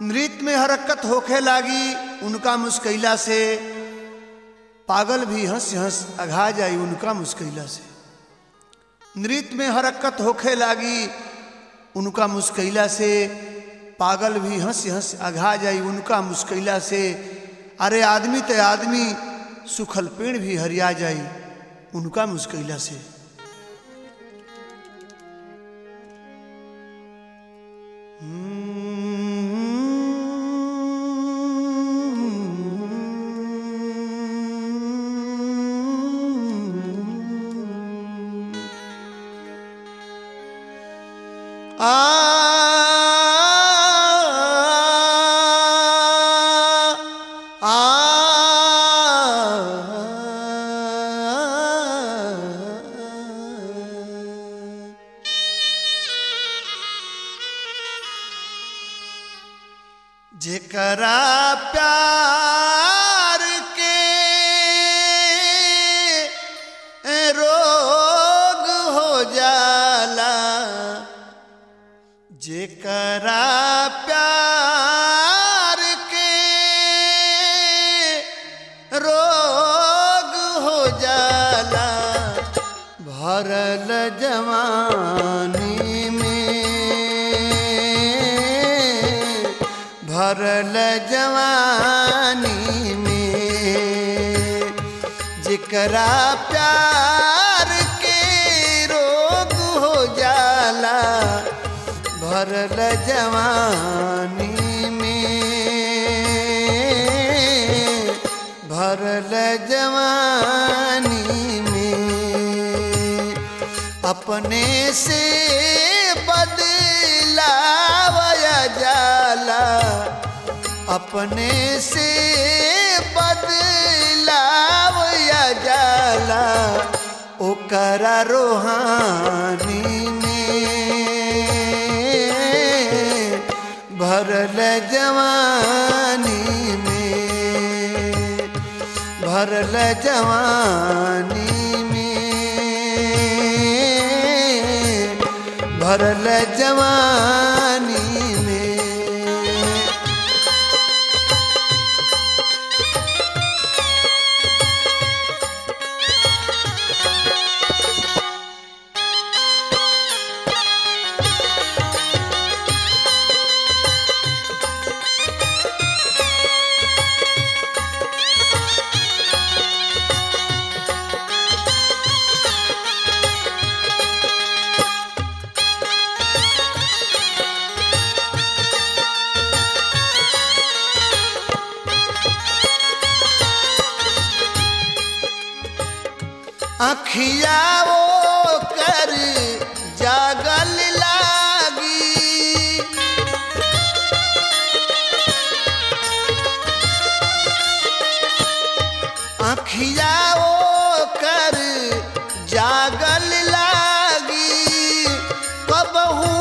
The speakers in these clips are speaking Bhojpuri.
नृत्य में हरकत होखे लागी उनका मुस्कैला से पागल भी हंस हंस अघा जाई उनका मुस्कैला से नृत्य में हरकत होखे लागी उनका मुस्कैला से पागल भी हंस हंस अघा जाई उनका मुस्कैला से अरे आदमी ते आदमी सुखल पेड़ भी हरिया जाई उनका मुस्कैला से आ आ जेकरा प्यार के रोग हो जाला जेकरा प्यार के रोग हो जाला भरल जवानी में भरल जवानी में जेकरा प्यार के रोग हो जाला भरल जवानी में भरल जवानी में अपने से बदलावया जाला अपने से बदलावया जाला ओकरा रोहानी में भरल जवानी में भरल जवानी में भरल जवानी में अखिया वो कर जागल लागी अखिया वो कर जागल लागी कबहू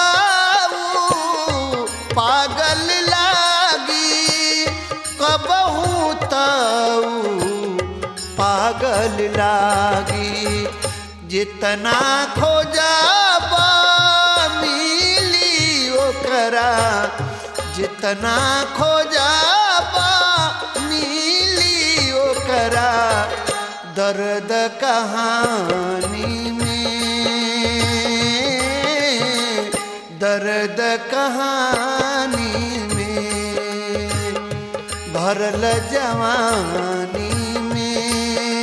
ताऊ पागल लागी कबहू ताऊ पागल लागी जितना खोजब मिली ओकरा जितना खोजब मिली ओकरा दर्द कहानी में दर्द कहानी में भरल जवानी में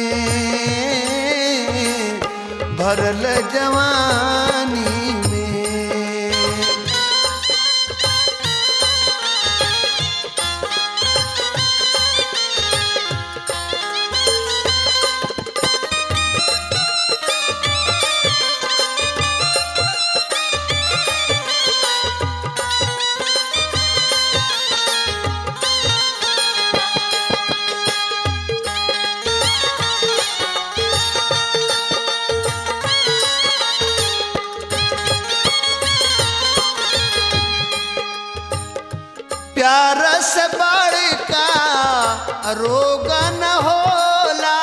भरल जवानी में प्यार से बड़का रोग न होला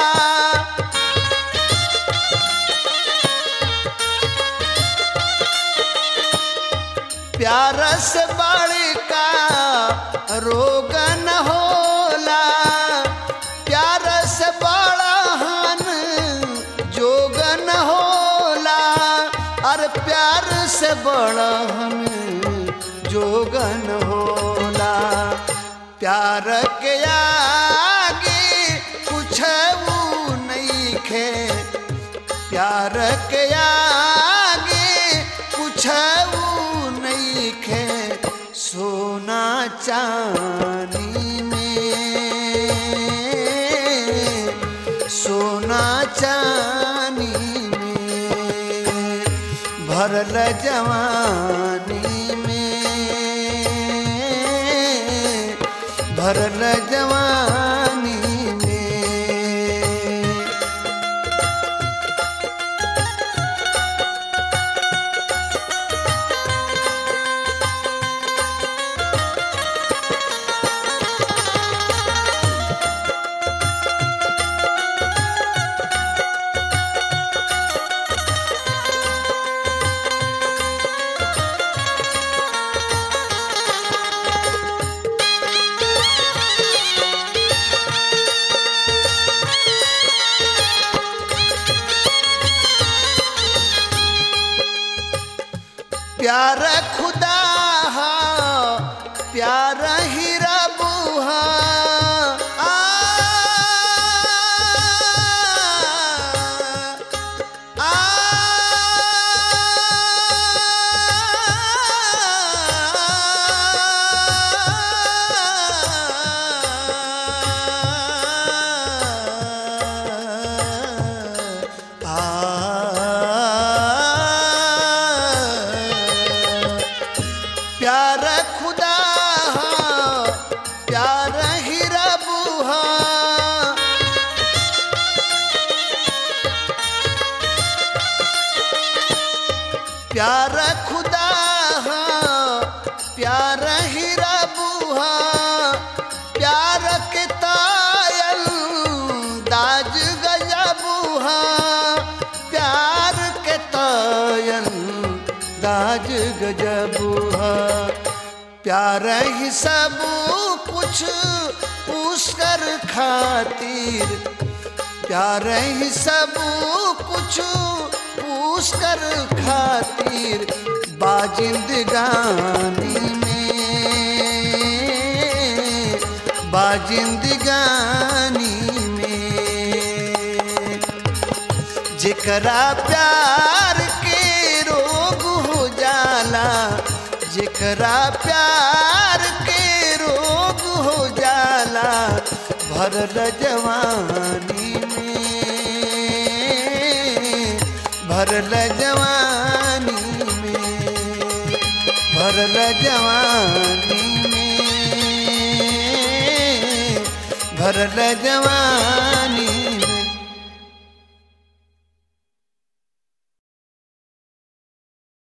प्यार से बड़का रोग न होला प्यार से बड़ा हन जोग न होला अरे प्यार से बड़ा हन जोग न होला प्यार के आगे कुछ नहीं खे प्यार के आगे कुछ नहीं खे सोना चांदी में सोना चांदी में भरल जवानी में भरल जवानी में प्यार खुदा हा प्यार ही रब हा आ, आ, प्यार खुदा हा, प्यार ही रब हा प्यार खुदा हा, प्यार ही रब हा प्यार के तायल दाज गजब हा प्यार के तायल दाज गजब हा प्यार ही सब कुछ पुष्कर खातिर प्यार ही सब कुछ पुष्कर खातिर बाजिंदगानी में बाजिंदगानी में जेकरा प्यार के रोग हो जाला जेकरा प्यार के रोग हो जाला भरल जवानी में भरल जवानी में भरल जवानी में भरल जवानी में